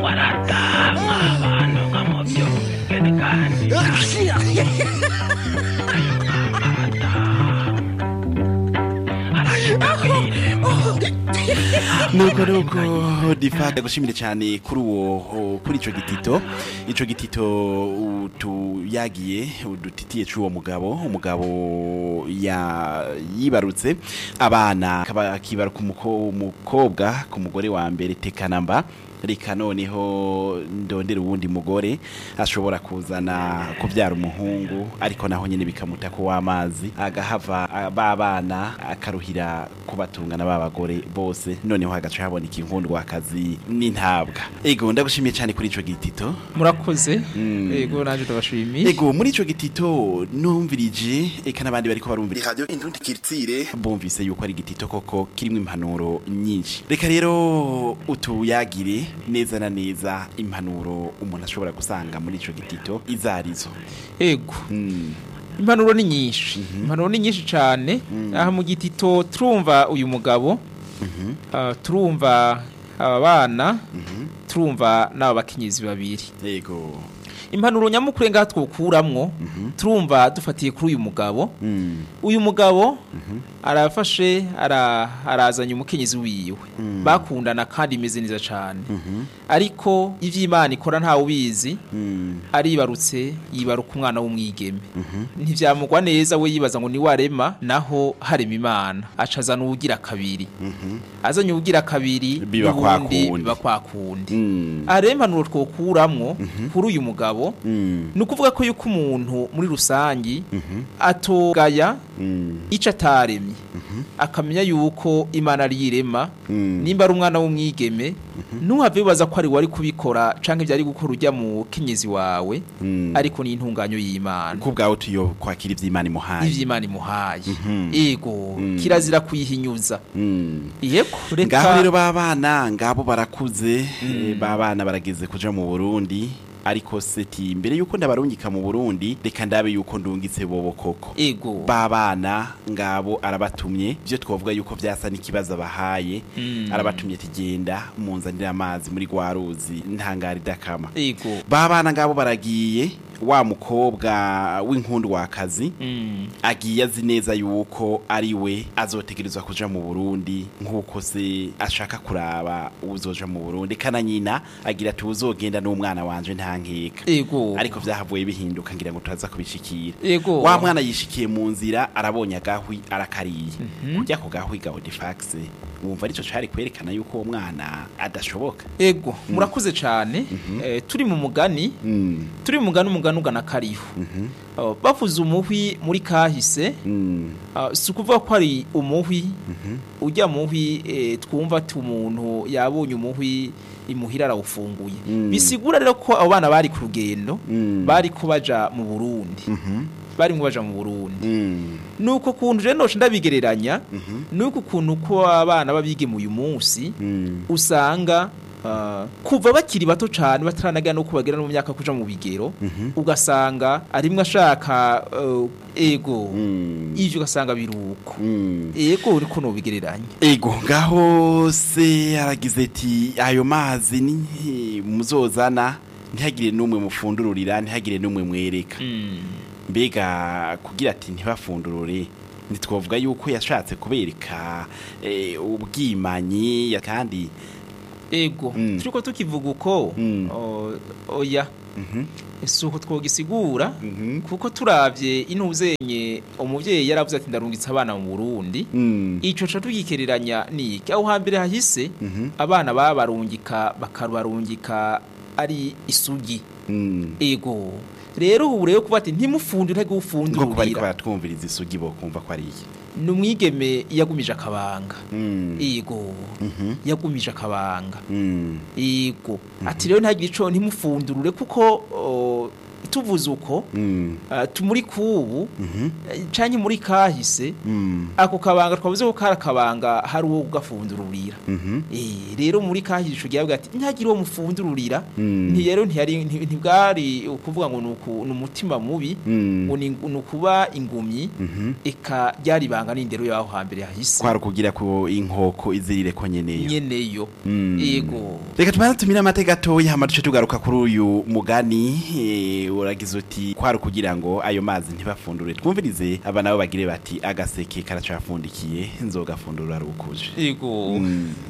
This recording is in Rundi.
waratamwa abantu nka mu byo kandi arashika kw'irembo nuko nuko difa gushimire cyane kuri uwo kuri ico gitito ico gitito utuyagiye udutitiye c'uwo mugabo umugabo ya yibarutse abana akaba akibaruka umuko- umukobwa ku mugore wa mbere tekanamba reka noneho ndondera uwundi mugore ashobora kuzana kubyara umuhungu ariko naho nyine bikamuta ko w'amazi agahava ah, ba bana akaruhira kubatungana ba bagore bose noneho hagaca haboneka inkundwakazi n'intabwa ego ndagushimiye cyane kuri ico gitito murakoze Mm. yego naje ndabashimiye ego muri ico gitito numvirije eka n'abandi bariko barumvira radio indundi kirtire bumvise yuko ari igitito koko kirimo impanuro nyinshi reka rero utuyagire neza na neza impanuro umuntu ashobora gusanga muri ico gitito izarizo yego mm. impanuro ni nyinshi impanuro ni nyinshi cyane aha mu gitito turumva uyu mugabo ah, turumva aba bana turumva n'aba bakenyezi babiri ego impanuro nyamukuru ngaha twokuramwo turumva dufatiye kuri uyu mugabo mm. uyu mugabo arafashe ara- arazanye umukenyezi wiwe bakundana kandi imeze neza cyane ariko ivy'imana ikora ntawe ubizi Mm. aribarutse yibaruka umwana w'umwigeme ntivyamugwa neza we yibaza ngo ni warema naho harema imana acazana uwugira kabiri azanye uwugira kabiri Biba kwa n'ubundi kundi. biba kwa kundi Mm. aha rero impanuro twokuramwo kuri uyu mugabo Mm. ni ukuvuga ko yuko umuntu muri rusangi atogaya Mm. ico ataremye akamenya yuko imana ari irema Mm. nimba ari umwana w'umwigeme ntuhave wibaza ko ari wari kubikora canke vyari gukora ujya mu kenyezi wawe Mm. ariko ni intunganyo y'imana ko ubwawe tuyo kwakira ivy'imana imuhaye ivy'imana imuhaye Mhm. ego Mm. kirazira kuyihinyuza Mm. yego ngaho rero reka babana ngabo barakuze eh, babana barageze kuja mu Burundi ariko seti mbere yuko ndabarungika mu Burundi reka ndabe yuko ndungitse bobo koko ego babana ngabo arabatumye byo twavuga yuko vyasa n'ikibazo bahaye Mm. arabatumye tigenda munzanira amazi muri gwa ruzi ntangari dakama ego babana ngabo baragiye wa mukobwa w'inkundwakazi Mm. agiye azi neza yuko ari we azotegerezwa kuja mu Burundi nk'uko se ashaka kuraba uzoja mu Burundi kana nyina agira ati uzogenda n'umwana wanje nta nkeka ego ariko vyahavuye bihinduka ngira ngo turaza kubishikira ego wa mwana yishikiye mu nzira arabonye agahwi arakariye kurya ku gahwi ga Odifax wumva arico cari kwerekana yuko uwo mwana adashoboka ego murakoze cane Eh, turi mu mugani mm. turi mu mugani umugani ugana kariho Mhm. Uh, bavuze umuhwi muri kahise Mm. uh, si ukuvuga ko ari umuhwi ujya muhwi eh, twumva ati umuntu yabonye umuhwi imuhira arawufunguye Mm. bisigura rero ko abo bana bari ku rugendo Mm. bari ko baja mu burundi Mhm. bari ngo baja mu burundi Mm. nuko kuntu rero noce ndabigereranya Mhm. nuko kuntu ko abana babigeme uyu munsi Mm. usanga uh, kuva bakiri bato cyane bataranagera no kubagera no mu myaka kuja mu bigero Mhm. ugasanga arimwe ashaka uh, ego Mm. ivyo ugasanga biruko Mm. ego uriko nobigereranya Ego ngaho se aragize ati ayo mazi ni muzozana ntihagire n'umwe mufundururira ntihagire n'umwe mwereka mbega kugira ati ntibafundurure ntitwavuga yuko yashatse kubereka eh, ubwimanyi ya- kandi ego Mm. turiko tukivuga uko Mm. o- oya Mhm. si uko twogisigura Mhm. kuko turavye intuzenye umuvyeyi yaravuze ati ndarungitse abana mu Burundi Mm. ico ca tugikereranya niki aho hambere hahise Mhm. abana babarungika bakabarungika ari isugi Mm. ego rero ubu rero kuba ati ntimufundure ngo kuba ariko ufundurira baratwumviriza isugi bo kumva ko ari iki ni umwigeme yagumije akabanga Mm. ego Mhm. yagumije akabanga Mm. ego ati rero ntagire ico ntimufundurure kuko o, tuvuze uko Mm. uh, tumuri kubu eh, canke muri kahise Mm. ako kabanga twavuze ko kari akabanga hari uwo gafundururira Mhm. Eh, rero muri kahise ico gihe ati ntihagire uwo mufundururira Mm. nti rero ntiyari nti- ntibwari ukuvuga ngo nuku- ni umutima mubi Mm. ngo ni ni ukuba ingumyi Mhm. eka ryari ibanga n'indero yaho hambere hahise kwari kugira ko inkoko izirire ko nyeneyo nyeneyo Mm. yego reka tubanze tumire amateka gatoya hama duce tugaruka kuri uyu mugani eh, uragize uti kwari kugira ngo ayo mazi ntibafundure twumvirize aba nabo bagire bati agaseke karacafundikiye nzogafundura rukuje yego Mm.